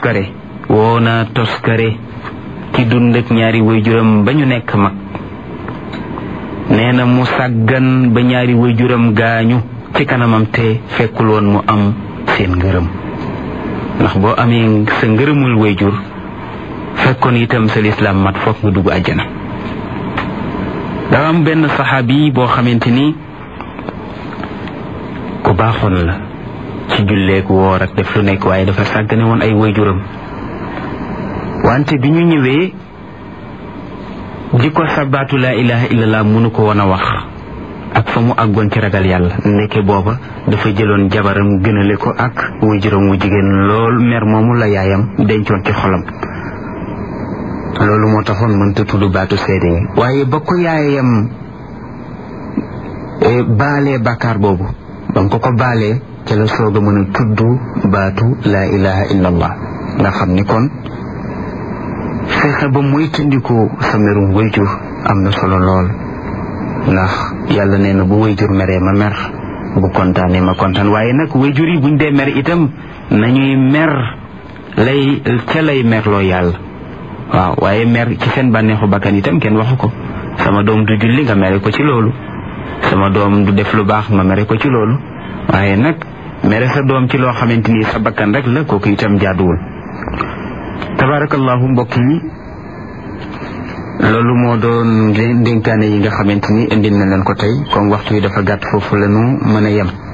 toskare woo naa toskare ki dund ak ñaari waajuram ba ñu nekk mag nee na mu sàggan ba ñaari waajuram gaañu ci kanamam te fekkul woon mu am seen ngërëm ndax boo amee sa ngërëmul waajur fekkoon itam sa lislaam mat foog nga dugg àjjana dafa am benn saxaabi boo xamante ni ku baaxoon la ci julleek woor ak def lu nekk waaye dafa sàggane woon ay waajuram wante bi ñu ñëwee di ko sabaatu laa ilaha illallah mënu ko woon a wax ak fa mu àggoon ci ragal yàlla nekke booba dafa jëloon jabaram gënale ko ak waajuram wu jigéen lool mer moomu la yaayam dencoon ci xolam loolu moo taxoon mënta tudd baatu seede yi waaye ba ko yaayam baalee bàkkaar boobu ba nga ko ko baalee ca la soog a mën a tudd baatu laa ilaha illallah nga xam ni kon fexe ba muy tëndiku sa merum wayjur am na solo lool ndax yàlla nee na bu wayjur meree ma mer bu kontaanee ma kontaan waaye nag wayjur yi buñ dee mer itam nañuy mer lay ca lay merloo yàlla waaw waaye mer ci seen bànneexu bakkan itam kenn waxu ko sama doom du julli nga mere ko ci loolu sama doom du def lu baax nga mere ko ci loolu waaye nag mere sa doom ci loo xamante ni sa bakkan rek la kooku itam jaaduwul tabarakallahu mbokk yi loolu moo doon ndénkaane yi nga xamante ni indil na leen ko tey comme waxtu yi dafa gàtt foofu la ñu mën a yem